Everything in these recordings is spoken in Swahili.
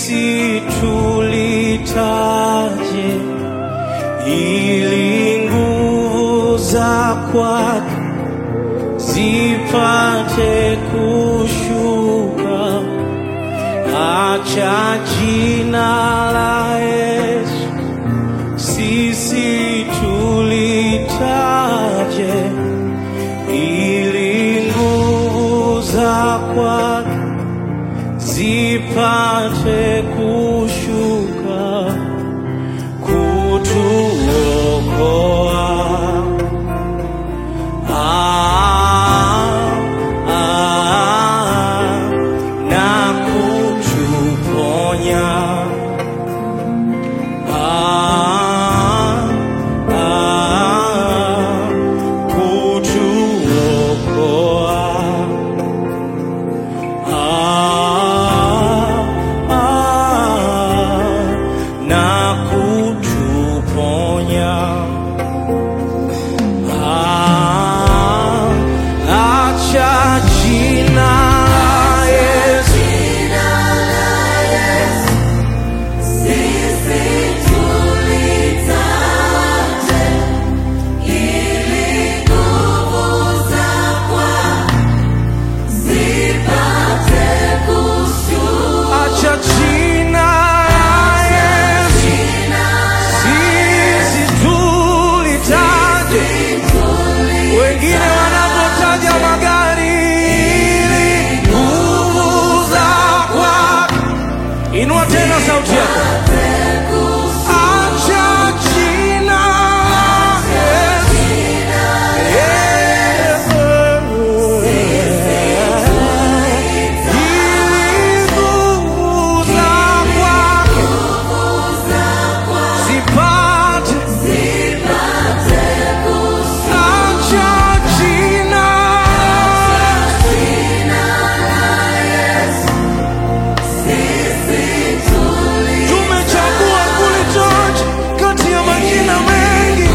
sisi tulitaje ili nguvu za kwake zipate kushuka. Acha jina la Yesu sisi tulitaje ili nguvu za kwake zipate kushuka kutuokoa. Ah, ah, na kutuponya. Ah, ah, kutuokoa. Ah, ah, na kutuponya. Ah, acha jina la Yesu acha jina la Yesu sisi tulitaje wengine wanapotaja magari ili nguvu za kwake. Inua tena sauti yako, acha jina la Yesu. Ili nguvu za kwake zipate acha jina tumechagua kulitaja kati ya majina mengi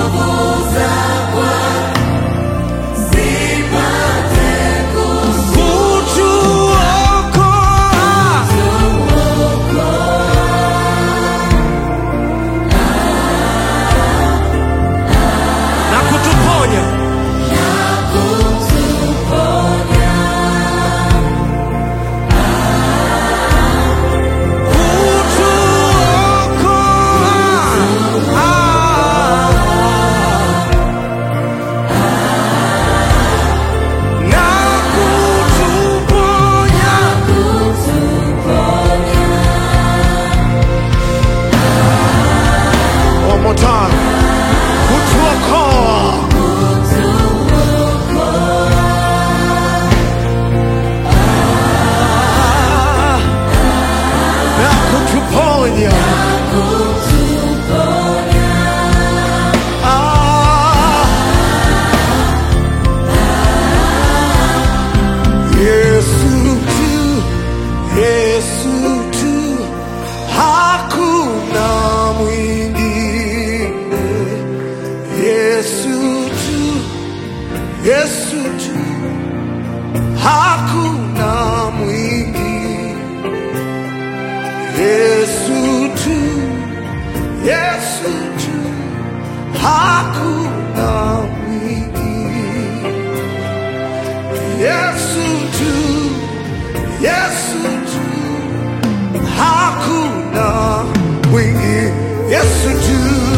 kutuokoa na kutuponya kutuokoa na kutuponya One more time. Kutuokoa. Na kutuponya. Ah. Yesu tu, Yesu tu, hakuna mwingine. Yesu tu, Yesu tu, hakuna mwingine. Yesu tu, Yesu tu, hakuna mwingine. Yesu tu, Yesu tu, hakuna mwingine. Yesu tu,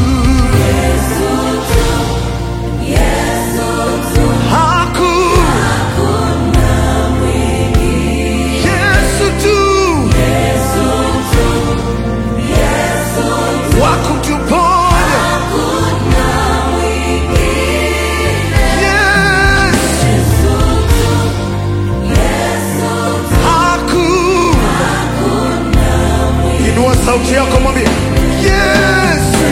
hakuna Yesu tu, wakutuponya. Yes. Hakuna. Inua sauti yako mwambie Yesu.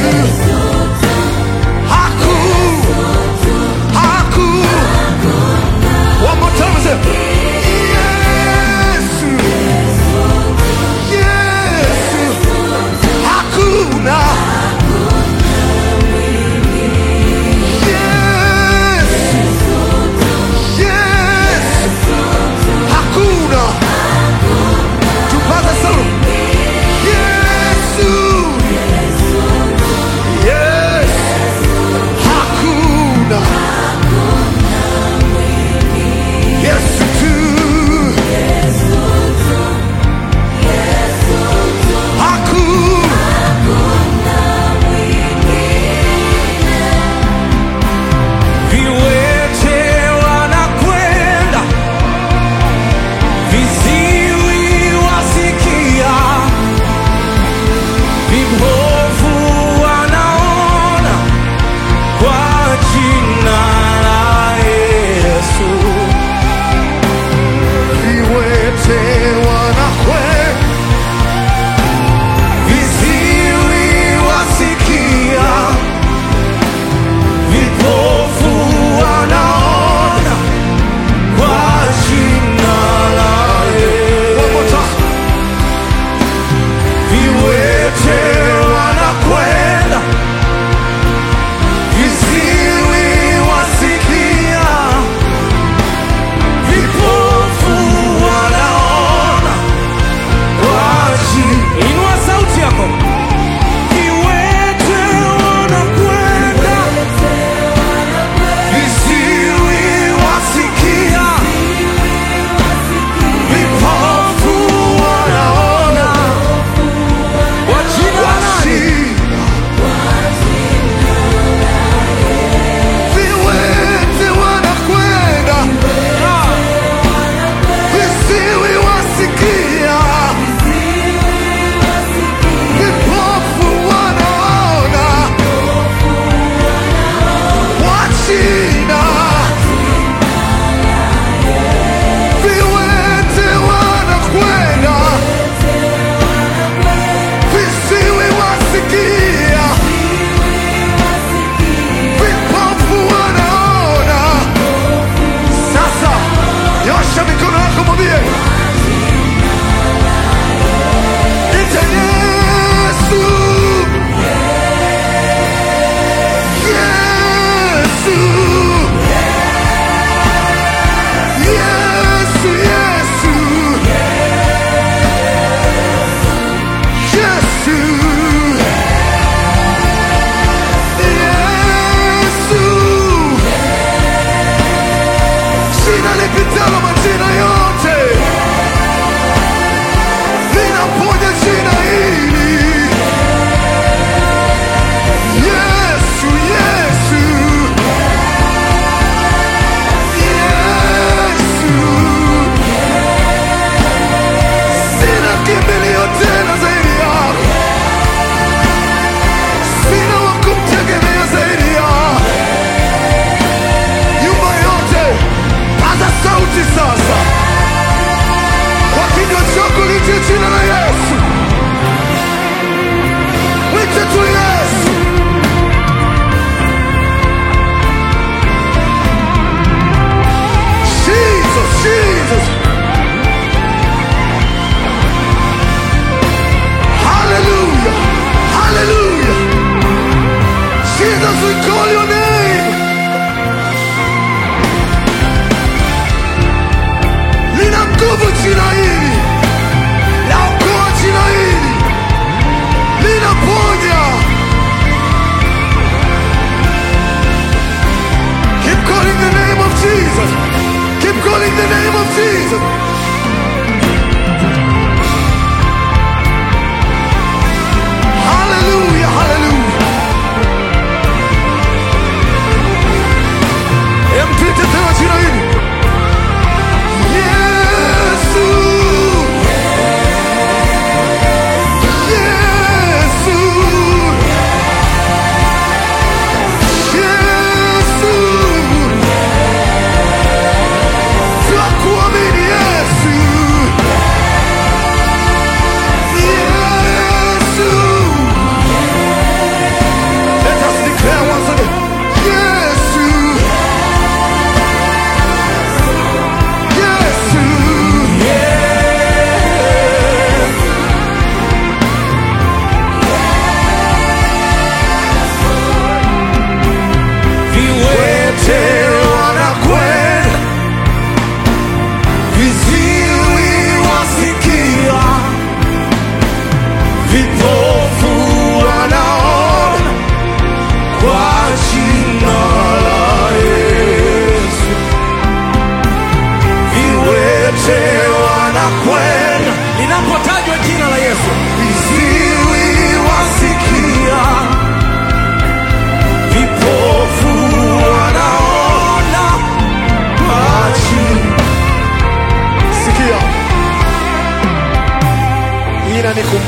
Hakuna. Hakuna. One more time, say, Yesu. Yesu. Hakuna. Yes. Yes. Hakuna. Tupaze sauti.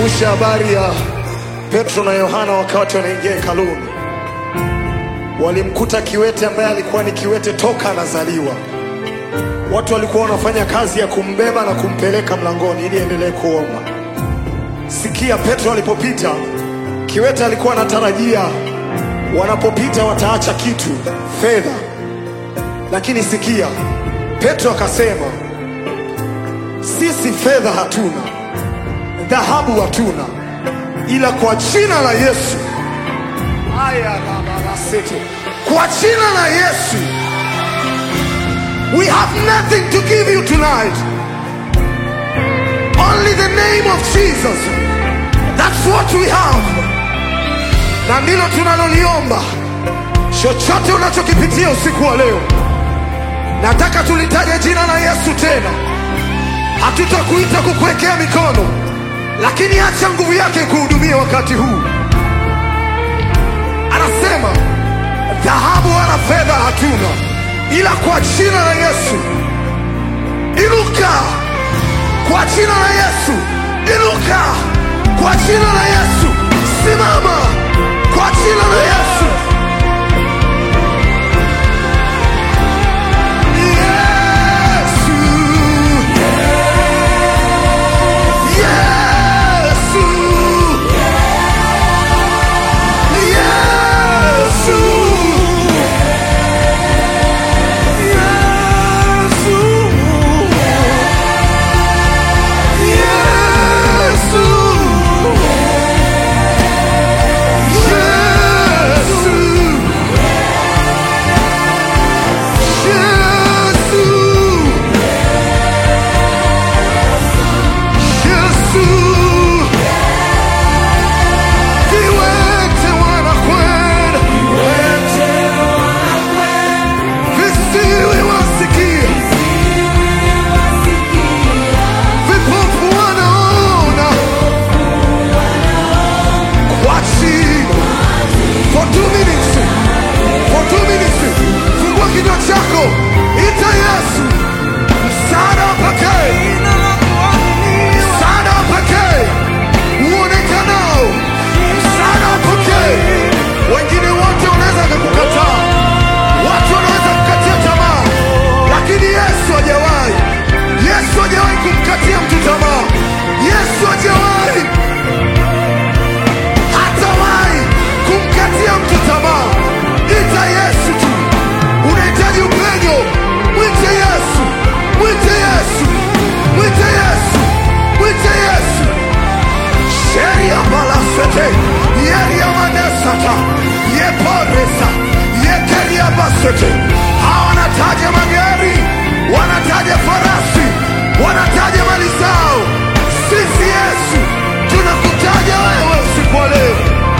Nikumbushe habari ya Petro na Yohana wakati wanaingia hekaluni, walimkuta kiwete ambaye alikuwa ni kiwete toka anazaliwa. Watu walikuwa wanafanya kazi ya kumbeba na kumpeleka mlangoni ili endelee kuomba. Sikia, Petro alipopita, kiwete alikuwa anatarajia wanapopita wataacha kitu, fedha. Lakini sikia, Petro akasema, sisi fedha hatuna, dhahabu hatuna, ila kwa jina la Yesu aya babalasete, kwa jina la Yesu we have nothing to give you tonight, only the name of Jesus. That's what we have, na ndilo tunaloliomba. Chochote unachokipitia usiku wa leo, nataka tulitaje jina la Yesu tena. Hatutakuita kukuwekea mikono, lakini acha nguvu yake kuhudumia wakati huu. Anasema dhahabu wala fedha hatuna, ila kwa jina la Yesu inuka, kwa jina la Yesu inuka, kwa jina la Yesu simama, kwa jina la Yesu. Yesu, Yesu, Yesu, Viwete wanakwenda, visiwi wasikia, vipofu wanaona, kwa jina for two minutes, for two minutes, fungua kinywa chako, ita Yesu, msaada wa pekee, msaada wa pekee uonekanao, msaada wa pekee. Wengine wote wanaweza kukukataa, watu wanaweza kukatia tamaa, lakini Yesu hajawahi. Yesu hajawahi kumkatia mtu tamaa. Yesu hajawahi hatawahi kumkatia mtu tamaa. Ita Yesu tu. Unahitaji upenyo, mwite Yesu, mwite Yesu, mwite Yesu, mwite Yesu. Sheria balasete, yeria manesata, yeporesa, yekeria basete. Hawa wanataja magari, wanataja farasi, wanataja mali zao. Sisi Yesu tunakutaja wewe usiku wa leo.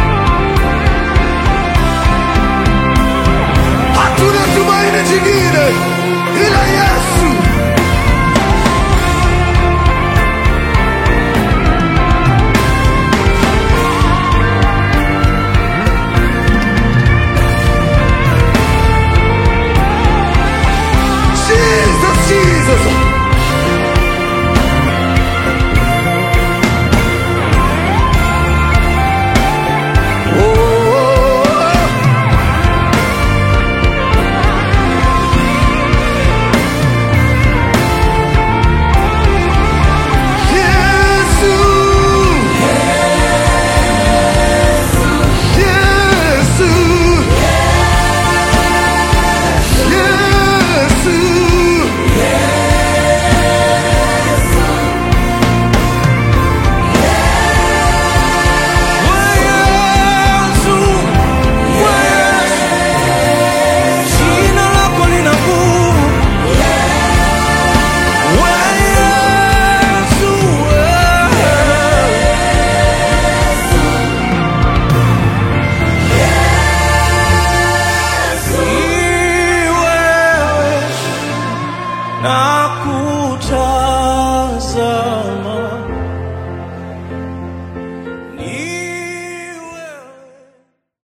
Hatuna tumaini jingine ila Yesu. Jesus, Jesus. Oh, Yesu. Yesu. Yesu. Jina lako lina nguvu. Wewe Yesu, wewe. Ni wewe nakuta